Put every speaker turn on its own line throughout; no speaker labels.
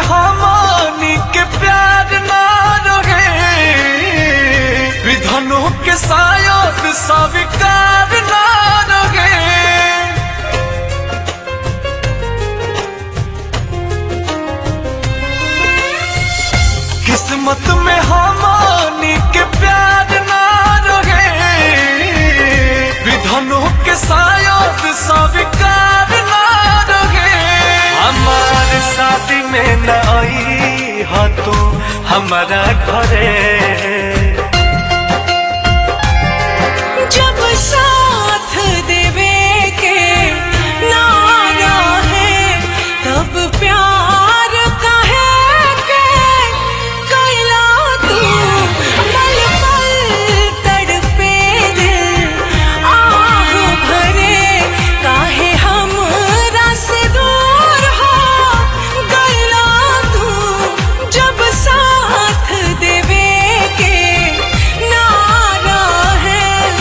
हमनी के प्यार ना रहे विधनों के शायद स्वीकार ना रहे किस्मत में हमनी के प्यार ना रहे विधनों के शायद स्वीकार ना रहे हमार शादी में न आई हा तू हमारा घरे
जब साथ देवे के नारा है तब प्यार कहे के कैला तू पल पल तड़पे दिल आह भरे काहे हम रस दूर हो गैला तू जब साथ देवे के नारा है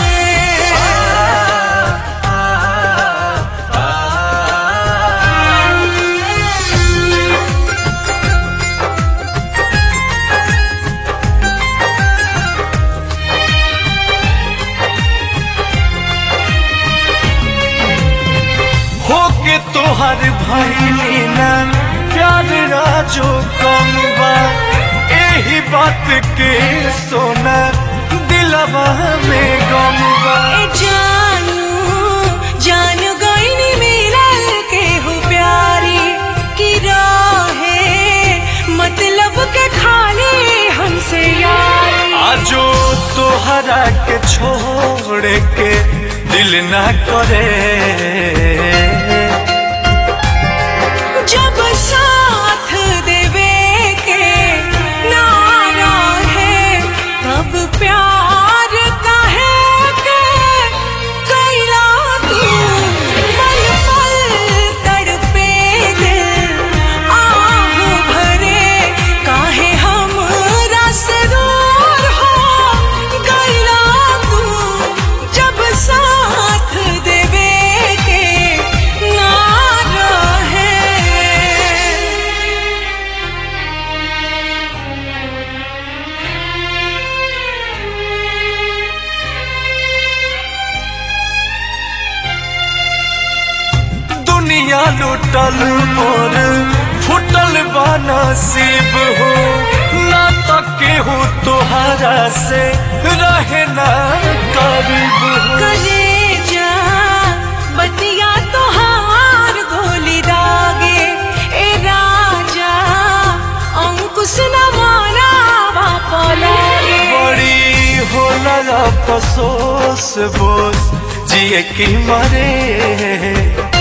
होके तोहर भैली ना प्यार राजो कम बा एही बात के सोना दिलवा में गम बा
ए जानू जानू गईनी मिलल के हो प्यारी की राहे मतलब के खाली हमसे यारी
आजो तोहरा के छोड़ के दिल ना करे
जब साथ देवे के नारा है तब प्यार कहे के कैला तू पल पल तड़पे दिल आह भरे काहे हम रस दूर हो कैला तू जब साथ देवे के नारा है
दुनिया लुटल मोर फुटल बा नसीब हो ना तके हो तोहरा से रहे ना करीब हो
कलेजा बतिया तोहार गोली दागे ए राजा अंकुश न मारा बापा लागे
बड़ी होला अफसोस बोस जिए की मरे